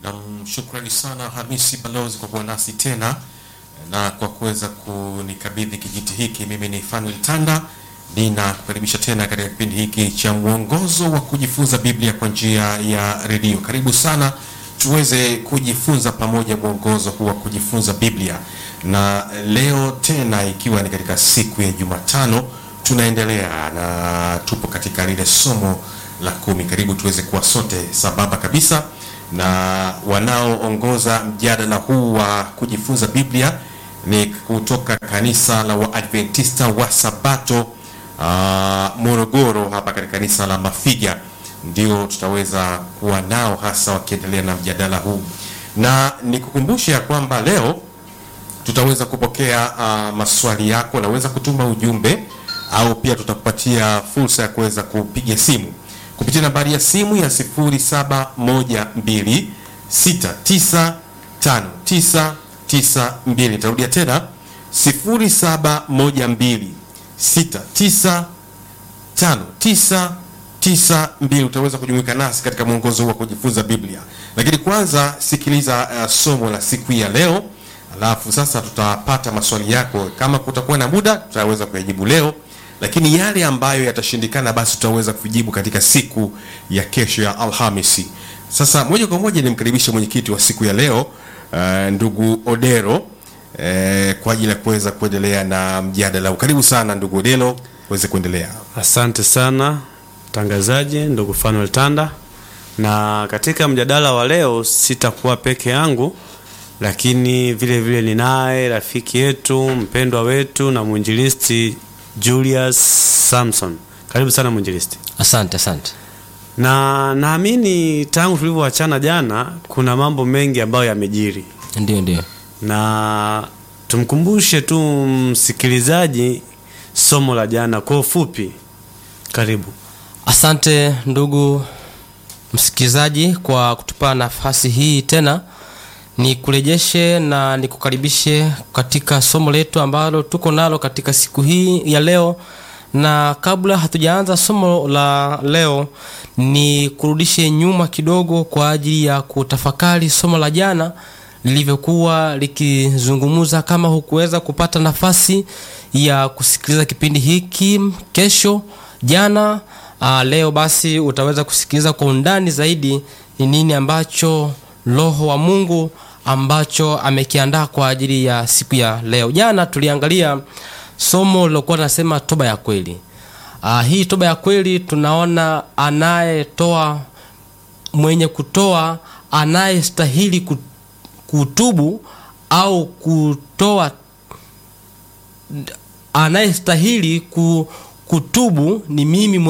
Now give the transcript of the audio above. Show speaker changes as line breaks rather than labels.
Nam, shukrani sana Hamisi Balozi kwa kuwa nasi tena na kwa kuweza kunikabidhi kijiti hiki. Mimi ni Fanuel Tanda, ninakukaribisha tena katika kipindi hiki cha mwongozo wa kujifunza Biblia kwa njia ya redio. Karibu sana tuweze kujifunza pamoja mwongozo huu wa kujifunza Biblia, na leo tena ikiwa ni katika siku ya Jumatano tunaendelea na tupo katika lile somo la kumi. Karibu tuweze kuwa sote sambamba kabisa na wanaoongoza mjadala huu wa kujifunza Biblia ni kutoka kanisa la Waadventista wa Sabato uh, Morogoro, hapa katika kanisa la Mafiga, ndio tutaweza kuwa nao hasa wakiendelea na mjadala huu, na nikukumbushe ya kwamba leo tutaweza kupokea uh, maswali yako. Unaweza kutuma ujumbe au pia tutakupatia fursa ya kuweza kupiga simu kupitia nambari ya simu ya 0712695992. Nitarudia tena 0712695992. Utaweza kujumuika nasi katika mwongozo huu wa kujifunza Biblia, lakini kwanza sikiliza uh, somo la siku hii ya leo, alafu sasa tutapata maswali yako. Kama kutakuwa na muda, tutaweza kuyajibu leo lakini yale ambayo yatashindikana basi tutaweza kujibu katika siku ya kesho ya Alhamisi. Sasa moja kwa moja nimkaribishe mwenyekiti wa siku ya leo uh, ndugu Odero uh, kwa ajili ya kuweza kuendelea na mjadala. Karibu sana ndugu Odero, uweze kuendelea.
Asante sana mtangazaji, ndugu Fanuel Tanda. Na katika mjadala wa leo sitakuwa peke yangu, lakini vile vile ninaye rafiki yetu mpendwa wetu na mwinjilisti Julius Samson. Karibu sana mwinjilisti.
Asante, asante.
Na naamini tangu tulivyoachana jana kuna mambo mengi ambayo yamejiri,
Ndio, ndio.
na tumkumbushe tu msikilizaji somo la jana kwa ufupi. Karibu.
Asante ndugu msikilizaji kwa kutupa nafasi hii tena, nikurejeshe na nikukaribishe katika somo letu ambalo tuko nalo katika siku hii ya leo. Na kabla hatujaanza somo la leo, ni kurudishe nyuma kidogo kwa ajili ya kutafakari somo la jana lilivyokuwa likizungumza. Kama hukuweza kupata nafasi ya kusikiliza kipindi hiki kesho jana, aa, leo basi utaweza kusikiliza kwa undani zaidi ni nini ambacho Roho wa Mungu ambacho amekiandaa kwa ajili ya siku ya leo. Jana tuliangalia somo lilokuwa linasema toba ya kweli. Aa, hii toba ya kweli tunaona anayetoa mwenye kutoa anayestahili kutubu au kutoa anayestahili kutubu ni mimi